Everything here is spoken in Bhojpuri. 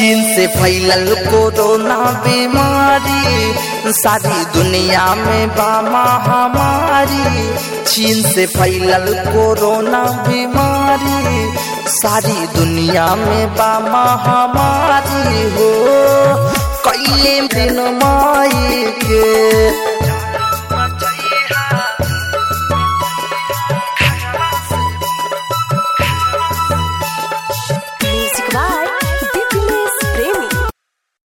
चीन से फैलल कोरोना बीमारी सारी दुनिया में बा महामारी चीन से फैलल कोरोना बीमारी सारी दुनिया में बा महामारी हो कैले दिन माई के